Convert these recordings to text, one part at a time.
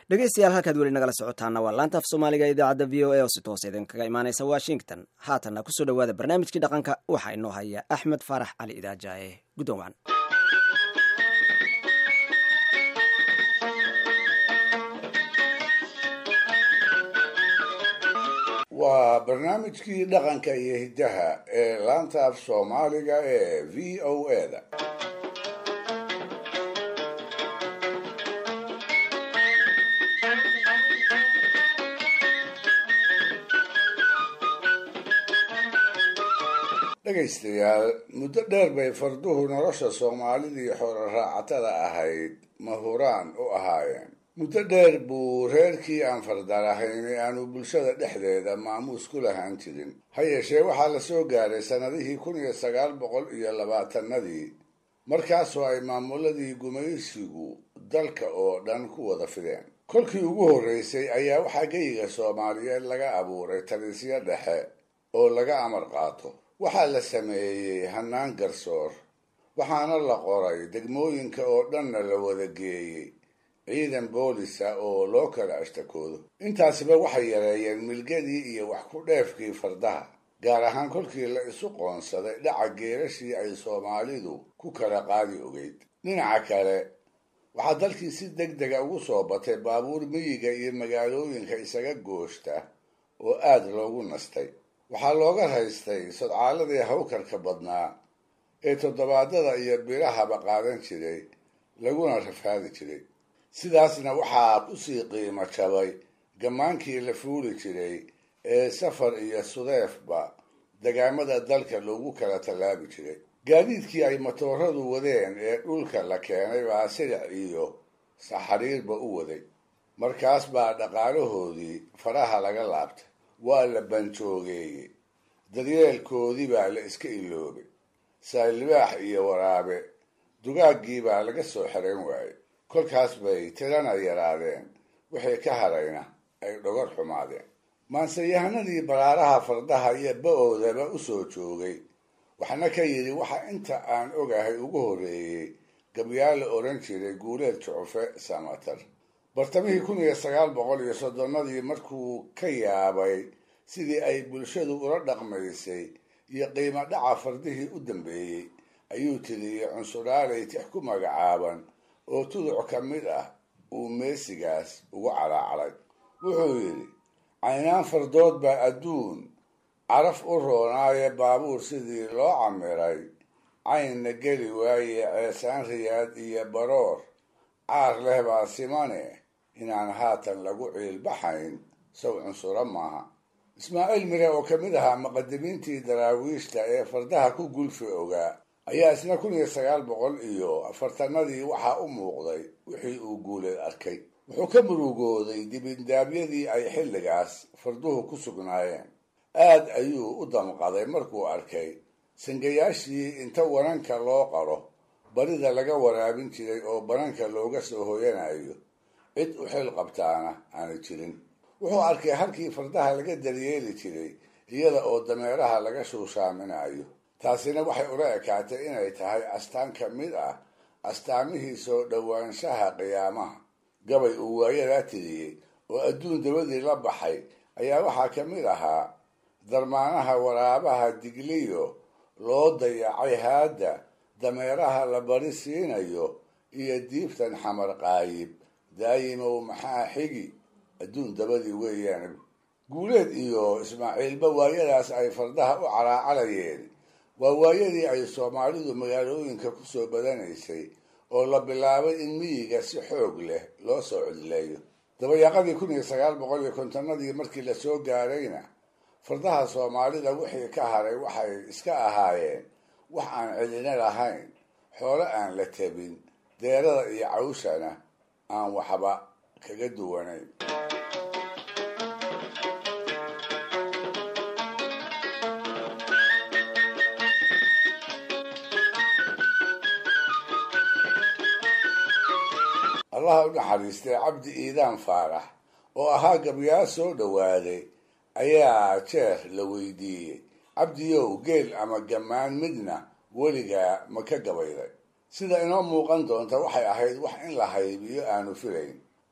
dhegeystayaal halkaad weli nagala socotaana waa laanta af soomaaliga idaacadda v o a oo si toos idinkaga imaaneysa washington haatanna kusoo dhowaada barnaamijkii dhaqanka waxaa inoo haya axmed faarax cali idaajaye guddoon wacan waa barnaamijkii dhaqanka iyo hiddaha ee laanta af soomaaliga ee v o a da dhegaystayaal muddo dheer bay farduhu nolosha soomaalidii xoolo raacatada ahayd mahuraan u ahaayeen muddo dheer buu reerkii aan fardalahaynay aanu bulshada dhexdeeda maamuus ku lahaan jirin ha yeeshee waxaa la soo gaaray sannadihii kun iyo sagaal boqol iyo labaatanadii markaasoo ay maamuladii gumaysigu dalka oo dhan ku wada fideen kolkii ugu horreysay ayaa waxaa geyiga soomaaliyeed laga abuuray talisyo dhexe oo laga amar qaato waxaa la sameeyey hannaan garsoor waxaana la qoray degmooyinka oo dhanna la wada geeyey ciidan boolisa oo loo kala ashtakoodo intaasiba waxay yareeyeen milgadii iyo wax ku dheefkii fardaha gaar ahaan kolkii la isu qoonsaday dhaca geerashii ay soomaalidu ku kala qaadi ogeyd dhinaca kale waxaa dalkii si deg dega ugu soo batay baabuur miyiga iyo magaalooyinka isaga gooshta oo aad loogu nastay waxaa looga raystay sodcaaladii hawkarka badnaa ee toddobaadada iyo bilahaba qaadan jiray laguna rafaadi jiray sidaasna waxaa kusii qiimo jabay gammaankii la fuuli jiray ee safar iyo sudeefba degaamada dalka loogu kala tallaabi jiray gaadiidkii ay matooradu wadeen ee dhulka la keenay baa silic iyo saxariirba u waday markaas baa dhaqaalahoodii faraha laga laabtay waa la banjoogeeyey daryeelkoodii baa la iska iloobay saalibaax iyo waraabe dugaaggii baa laga soo xerayn waayey kolkaas bay tirana yaraadeen wixii ka harayna ay dhogor xumaadeen maanseyahanadii baraaraha fardaha iyo ba-oodaba u soo joogay waxna ka yidhi waxa inta aan ogahay ugu horreeyey gabyaal la odhan jiray guuleed jucufe samatar bartamihii kun iyo sagaal boqol iyo soddonnadii markuu ka yaabay sidii ay bulshadu ula dhaqmaysay iyo qiimo dhaca fardihii u dambeeyey ayuu tiriyey cunsuraaley tix ku magacaaban oo tuduc ka mid ah uu meesigaas ugu calaacalay wuxuu yidhi caynaan fardood baa adduun caraf u roonaaye baabuur sidii loo camiray caynna geli waaye ceesaan riyaad iyo baroor caar leh baa simane inaan haatan lagu ciilbaxayn saw cunsuro maaha ismaaciil mire oo ka mid ahaa muqadimiintii daraawiishta ee fardaha ku gulfi ogaa ayaa isna kun iyo sagaal boqol iyo afartanadii waxaa u muuqday wixii uu guuleed arkay wuxuu ka murugooday dibindaabyadii ay xilligaas farduhu ku sugnaayeen aad ayuu u damqaday markuu arkay sangayaashii inta wananka loo qaro barida laga waraabin jiray oo bananka looga soo hoyanayo cid u xil qabtaana aanay jirin wuxuu arkay halkii fardaha laga daryeeli jiray iyada oo dameeraha laga shuushaaminayo taasina waxay ula ekaatay inay tahay astaan ka mid ah astaamihii soo dhowaanshaha qiyaamaha gabay uu waayadaa tiriyey oo adduun dabadii la baxay ayaa waxaa ka mid ahaa darmaanaha waraabaha digliyo loo dayacay haadda dameeraha la bari siinayo iyo diibtan xamar qaayib daayimow maxaa xigi adduun dabadii weeyaan guuleed iyo ismaaciilba waayadaas ay fardaha u calaacalayeen waa waayadii ay soomaalidu magaalooyinka ku soo badanaysay oo la bilaabay in miyiga si xoog leh loo soo codleeyo dabayaaqadii kun iyo sagaal boqol iyo kontonadii markii lasoo gaarayna fardaha soomaalida wixii ka haray waxay iska ahaayeen wax aan cidina lahayn xoolo aan la tabin deerada iyo cawshana aan waxba kaga duwanayn allaha u naxariistay cabdi iidaan faarax oo ahaa gabyaa soo dhowaaday ayaa jeer la weydiiyey cabdiyow geel ama gammaan midna weligaa ma ka gabayday sida inoo muuqan doonta waxay ahayd wax in la haybiyo aanu filayn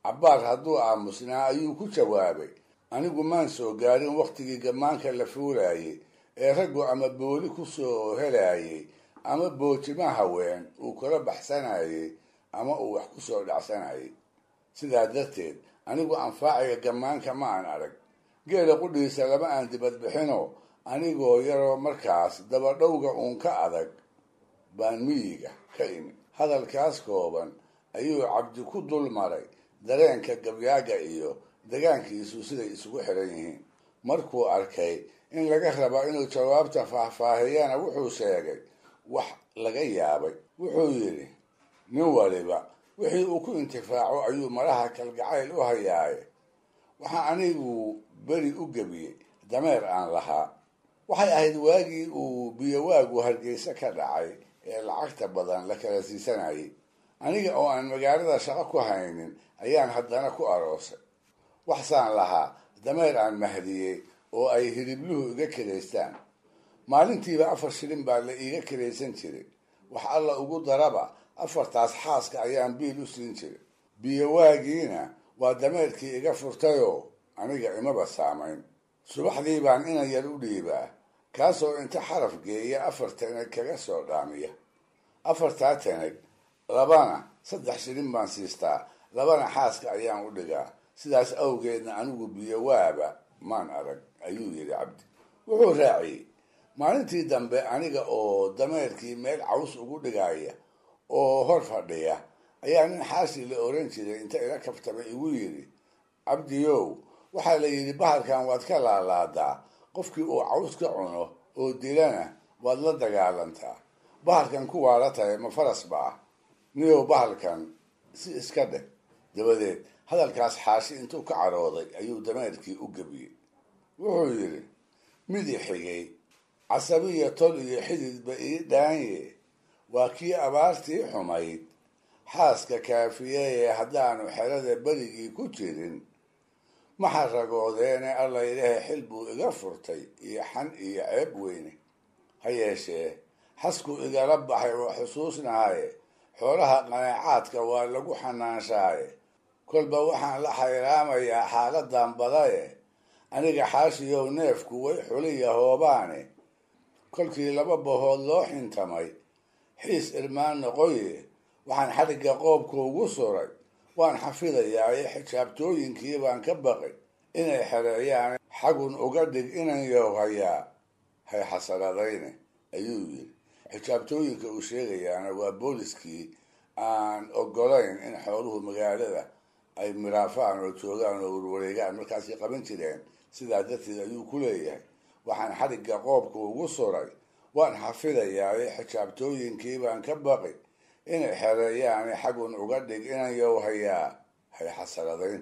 cabbaar hadduu aamusnaa ayuu ku jawaabay anigu maan soo gaarin wakhtigii gammaanka la fuulayay ee raggu ama booli ku soo helayay ama boojima haween uu kala baxsanayay ama uu wax ku soo dhacsanayay sidaa darteed anigu anfaaciga gammaanka ma aan arag geela qudhiisa lama aan dibadbixino anigoo yaroo markaas dabadhowga uun ka adag baan miyiga ka imi hadalkaas kooban ayuu cabdi ku dul maray dareenka gabyaaga iyo degaankiisu siday isugu xiran yihiin markuu arkay in laga rabo inuu jawaabta faahfaahiyana wuxuu sheegay wax laga yaabay wuxuu yidhi nin waliba wixii uu ku intifaaco ayuu maraha kalgacayl u hayaaye waxaa anigu beri u gebiyey dameer aan lahaa waxay ahayd waagii uu biyowaagu hargeysa ka dhacay ee lacagta badan la kala siisanayay aniga oo aan magaalada shaqo ku haynin ayaan haddana ku aroosay waxsaan lahaa dameer aan mahdiyey oo ay hiribluhu iga kiraystaan maalintiiba afar shilin baa la iiga kiraysan jiray wax alla ugu daraba afartaas xaaska ayaan biil u siin jiray biyowaagiina waa dameerkii iga furtayoo aniga imaba saamayn subaxdii baan inan yar u dhiibaa kaasoo inta xaraf geeya afar tanag kaga soo dhaamiya afartaa tanag labana saddex shilin baan siistaa labana xaaska ayaan u dhigaa sidaas awgeedna anigu biyowaaba maan arag ayuu yidhi cabdi wuxuu raaciyey maalintii dambe aniga oo dameerkii meel caws ugu dhigaya oo hor fadhiya ayaa nin xaashi la oran jiray inta ila kabtamay igu yidhi cabdiyow waxaa la yidhi bahalkan waad ka laalaadaa qofkii uu caws ka cuno oo dilana waad la dagaalantaa bahalkan kuwaa la tahay ma faras ba ah niyow bahalkan si iska dheh dabadeed hadalkaas xaashi intuu ka carooday ayuu dameerkii u gebiyey wuxuu yidhi midi xigay casabiya tol iyo xididba ii dhaanye waa kii abaartii xumayd xaaska kaafiyeye haddaanu xerada berigii ku jirin maxa ragoodeene alla ilaahay xil buu iga furtay iyo xan iyo ceeb weyne ha yeeshee xaskuu igala baxay oo xusuusnahaye xoolaha qanaacaadka waa lagu xanaanshaaye kolba waxaan la xayraamayaa xaaladan badaye aniga xaashiyow neefku way xuliya hoobaane kolkii laba bahood loo xintamay xiis irmaan noqoye waxaan xadhigga qoobka ugu suray waan xafidayaaye xijaabtooyinkii baan ka baqay inay xereeyaan xagun uga dhig inan yow hayaa hay xasaradayne ayuu yidhi xijaabtooyinka uu sheegayaana waa booliskii aan ogolayn in xooluhu magaalada ay miraafaan oo joogaan oo warwareegaan markaasay qaban jireen sidaa darteed ayuu ku leeyahay waxaan xadhigga qoobka ugu suray waan xafidayaaye xijaabtooyinkii baan ka baqi inay xereeyaane xagun uga dhig inan yow hayaa hay xasaradayn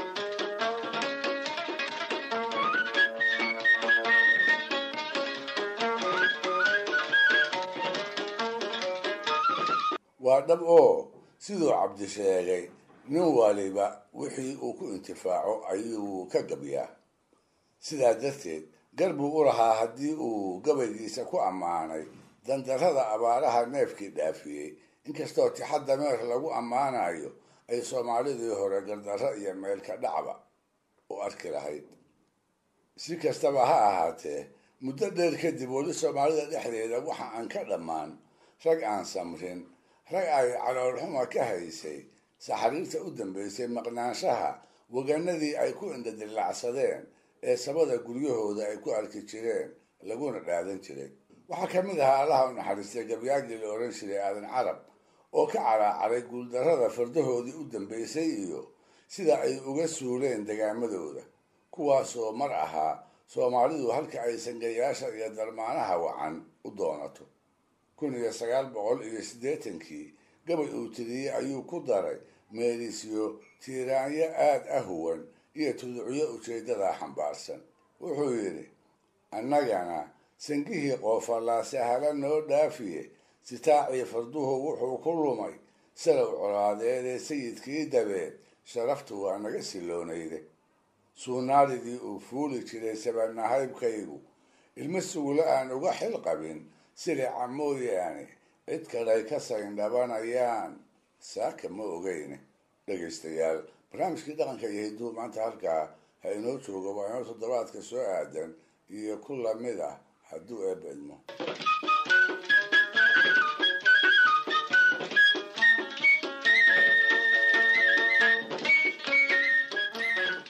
waa dhab oo siduu cabdi sheegay nin waliba wixii uu ku intifaaco ayuu ka gabyaa sidaa darteed gar buu u lahaa haddii uu gabaygiisa ku ammaanay dandarrada abaaraha neefkii dhaafiyey inkastoo tixa dameer lagu ammaanayo ay soomaalidii hore gardarro iyo meelka dhacba u arki lahayd si kastaba ha ahaatee muddo dheer kadib weli soomaalida dhexdeeda waxa aan ka dhammaan rag aan samrin rag ay caloolxuma ka haysay saxariirta u dambeysay maqnaanshaha waganadii ay ku indhadilacsadeen ee sabada guryahooda ay ku arki jireen laguna dhaadan jiray waxaa ka mid ahaa allaha u naxariistay gabyaagii la odhan jiray aadan carab oo ka caraacaray guuldarrada fardahoodii u dambeysay iyo sida ay uga suuleen degaamadooda kuwaasoo mar ahaa soomaalidu halka ay sangayaasha iyo darmaanaha wacan u doonato kun iyo sagaal boqol iyo siddeetankii gabay uu tiriyey ayuu ku daray meelisyo tiiraanyo aada ahuwan iyo tuducyo ujeeddadaa xambaarsan wuxuu yidhi annagana sangihii qoofallaa sahalo noo dhaafiye sitaacii farduhu wuxuu ku lumay salow colaadeedee sayidkii dabeed sharaftu waa naga siloonayde suunaaridii uu fuuli jiray sabanahaybkaygu ilmo sugulo aan uga xil qabin silica mooyaane cid kalay ka sayndhabanayaan saaka ma ogeyne dhegaystayaal barnaamijkii dhaqanka iyo hidduu maanta halkaa ha inoo joogo waa inoo toddobaadka soo aadan iyo ku lamid ah hadduu eebba idmo